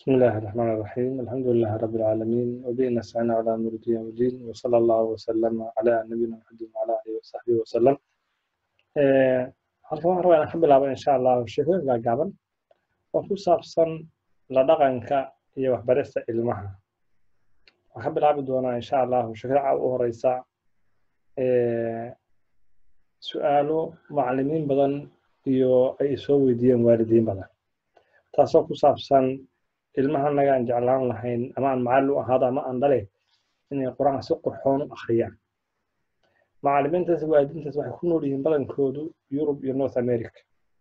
بسم الله الرحمن الرحيم الحمد لله رب العالمين وبه نستعين على أمر الدين والدين وصلى الله وسلم على نبينا محمد وعلى آله وصحبه وسلم Eh, halkan waxaan rabaa inaan ka bilaabo insha allah sheekooyin gaagaaban oo ku saabsan la dhaqanka iyo waxbarista ilmaha waxaan ka bilaabi doonaa insha allah sheekada u horeysa eh, su-aalo macallimiin badan iyo ay soo weydiiyeen waalidiin badan taasoo ku saabsan ilmaha naga aan jeclaan lahayn ama aan macallin u ahaado ama aan dhale inay qur-aanka si qurxoon u akhriyaan macallimiintaas waalidiintaas waxay ku nool yihiin badankoodu yurub iyo north america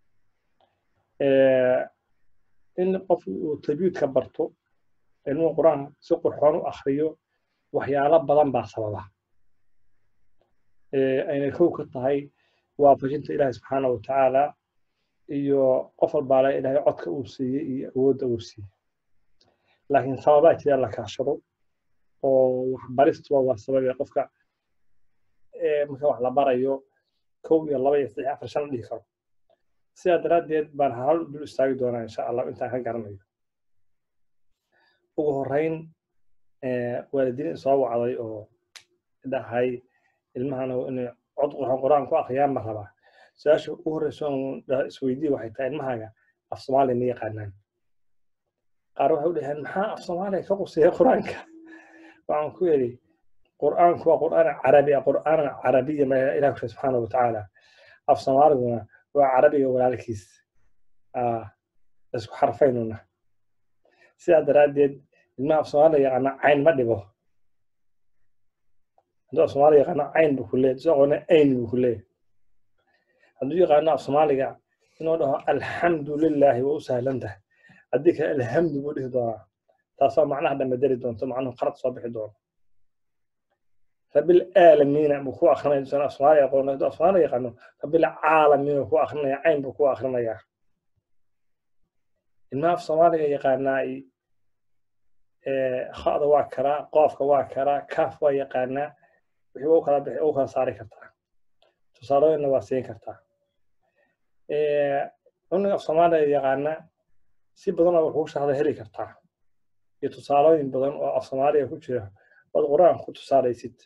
Eh, in qof uu tajwiidka barto ilmuhu qur-aanka si qurxoon u akhriyo waxyaalo badan baa sababa Eh, aynay kow ka tahay waafajinta ilaahi subxaana wa tacaala iyo qof walbaale ilaahay codka uu siiyey iyo awoodda uu siiyey laakiin sababaa jira la kaashado oo waxbaristuba waa sababee qofka eh, marka wax la barayo kow iyo laba iyo saddex iyo afar shan la dhihi karo sidaa daraaddeed baan hal dul istaagi doonaa insha allah intaan ka garanayo ugu horreyn eh, waalidiin soo wacday oo dhahay ilmahana inay cod qurxoon qur-aan ku akhriyaan ma rabaa su-aasha ugu horreysa oon dha- isweydiiye waxay tahay ilmahaaga af soomaaliya ma yaqaanaan qaar waxay u dhaheen maxaa af soomaaliya ka quseeya qur-aanka waxaan ku yidhi qur'aanku waa qur'aan carabi ah qur'aan carabiya ma ilah ku subxaana wa tacaala af soomaaliguna waa carabiga walaalkiis Ah, isku xarfaynuna sidaa daraaddeed ilmaha af soomaaliya yaqaana cayn ma dhibo hadduu af soomaaliya yaqaano cayn buu ku leeyahy sidoo qalena ayn buu ku leeyahy hadduu yaqaano af soomaaliga inuu dhaho alxamdu lilaahi waa u sahlan tahay haddii kale alhamdu buu dhihi doonaa taasoo macnaha dhammaderi doonto macnuhu qalad soo bixi doono rabilaalamiina buu ku akrinaya dusan af soomaaliya aqoon hadduu af soomaaliya yaqaano rabilcaalamiina buu ku akrinaya cayn buu ku akrinayaa ilmaha af soomaaliga yaqaanaa khada waa karaa qoofka waa karaa kaaf waa yaqaanaa wixii waa u kala bixi u kala saari kartaa tusaalooyinna waa siin kartaa cunuga af soomaaliya yaqaana si badanoo wuxuu shahda heli kartaa iyo tusaalooyin badan oo af soomaaliya ku jira ood qur-aanka ku tusaalaysid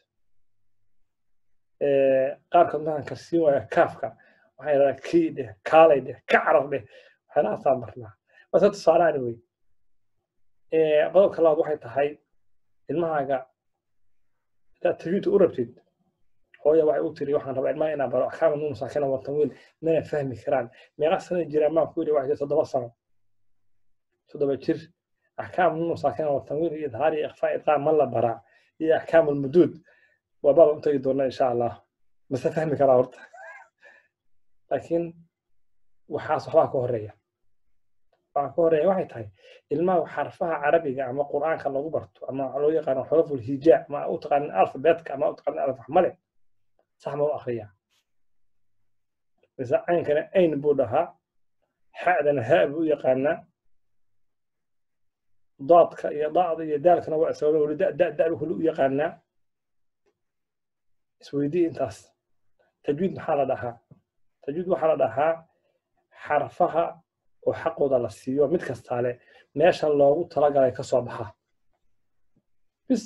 qaarkood markaan karsiin waaya kaafka waxay yidhahdaa kii dheh kaalay dheh ka caraf dheh waxyaalahaasaan marnaa wase tusaalaani wey qodobka labaad waxay tahay ilmahaaga hadaad tajwiidka u rabtid hooya waxay u tiri waxaan rabaa ilmaha inaan baro axkaama nuun saakina wa tanwiin mana fahmi karaan meeqa sana jiraan maan ku yidhi waxay toddoba sano toddoba jir axkaam nuun saakina wa tanwiin iyo idhaar iyo ikhfaa idqaam ma la baraa iyo axkaam almuduud waa baaba u tagi doona insha allah mase fahmi karaa horta laakiin waxaas waxbaa ka horeeya waxaa ka horeeya waxay tahay ilmaha xarfaha carabiga ama qur'aanka lagu barto ama waxaa loo yaqaano xuruful hijaa ama u taqaanin alfabeetka ama u taqaanin alfaxmale sax ma u akriyaa mise caynkana ayn buu dhahaa xa'dana haa buu u yaqaanaa daadka iyo dacda iyo daalkana waa isagoo weli da da da buu u yaqaanaa isweydii intaas tajwiid maxaa la dhahaa tajwiid waxaa la dhahaa xarfaha oo xaqooda la siiyo mid kastaale meesha loogu talagalay ka soo baxa bis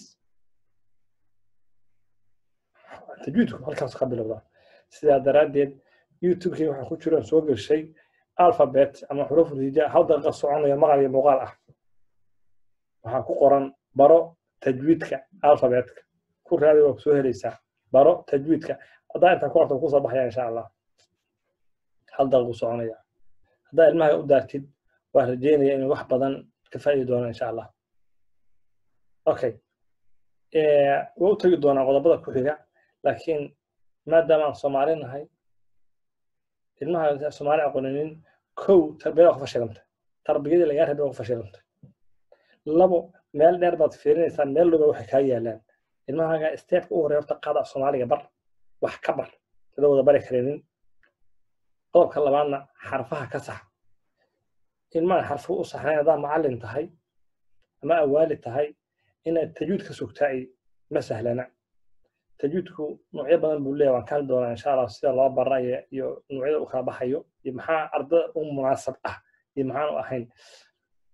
tajwiidku halkaas ka bilowda sidaa daraaddeed youtubekii waxaa ku jiraan soo geshay alphabet ama xuruful hijaa hal daqiiqa soconaya maqal iyo muuqaal ah waxaa ku qoran baro tajwiidka alphabetka ku raadi waa soo helaysaa baro tajwiidka haddaa intaa ku qorta kusoo baxaya insha allah hal daqiiqu soconaya haddaa ilmaha u daartid waa rajeynaya inuu wax badan ka faa'iidi doono insha allah okay waa u tegi doonaa qodobada ku xiga laakiin maadaama aan soomaali nahay ilmaha soomaali aqooninin kow tarbiyada waa ku fashilantay tarbiyadii lagaa rabay waa ku fashilantay labo meel dheer baad fiirinaysaa meel dhoba waxay kaa yaalaan ilmahaaga steepka u horey horta qaada soomaaliga bar wax ka bar dada wada bari karinin qodobka labaadna xarfaha ka sax ilmaha xarfuhu u saxnayn haddaa macallin tahay ama awaali tahay inaad tajwiid ka sugtaa ma sahlana tajwiidku noocyo badan buu leeyahay waan kaali doonaa insha allah sida loo baraya iyo noocyada u kala baxayo iyo maxaa ardada u munaasab ah iyo maxaan u ahayn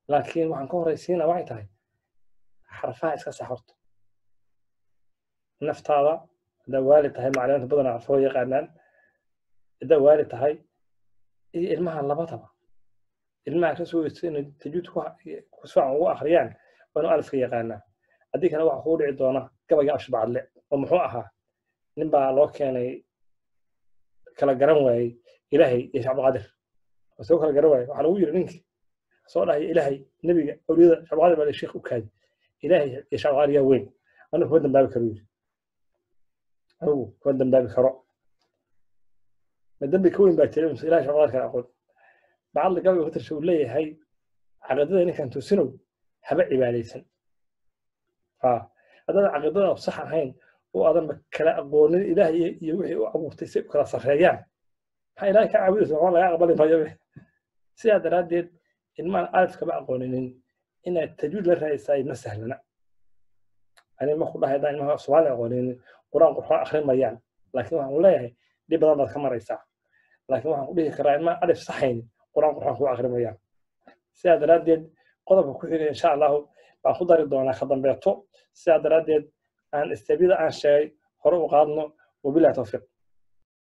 laakiin waxaan ka horaysiina waxay tahay xarfaha iska sax horto naftaada haddaa waali tahay macliminta badanaa xarfoo yaqaanaan haddaa waali tahay iyo ilmaha labadaba ilmaha ka soo weysta inay tajuud ku fiican ugu akhriyaan waa inu alifka yaqaanaa haddii kale waxa kuu dhici doona gabayga ashbacadle oo muxuu ahaa nin baa loo keenay kala garan waayey ilaahay iyo shacbqadir soo kala garan waayey waxaa lagu yiri ninkii soo dhahaya ilaahay nebiga awliyada shacbqadir baa sheekh u kaadi ilaahay iyo shacbqadir yaa weyn anigu kuma dambaabi karo yiri anigu kuma dambaabi karo ma dembi ka weyn baa jira mise ilahay shacbqadir kala aqoon bacadla gabayga ku tirsha uu leeyahay caqiidada ninkan tusinow haba cibaadaysan haddaan caqiidada sax ahayn oo aadan kala aqoonin ilaah iyo wixii u abuurtay si kala sarreeyaan maxaa ilahay ka caabudaysa waxba laga aqbali maayo sidaa daraaddeed ilmaan alif kama aqooninin inaad tajuud la raadisaay ma sahlana ani ma ku dhahay haddaan ilmaha soomaali aqooninin qur-aan qurxoon akhrin mayaan laakiin waxaan leeyahay dhib badan baad ka maraysaa laakiin waxaan ku dhihi karaa ilmaan alif saxayn qur-aan qurxoon kuu akhrin mayaan sidaa daraaddeed qodobka ku xiga insha allahu baan ku dari doonaa ka dambeeto sidaa daraaddeed aan istaabiyada aan sheegay hore u qaadno wabilahi tawfiiq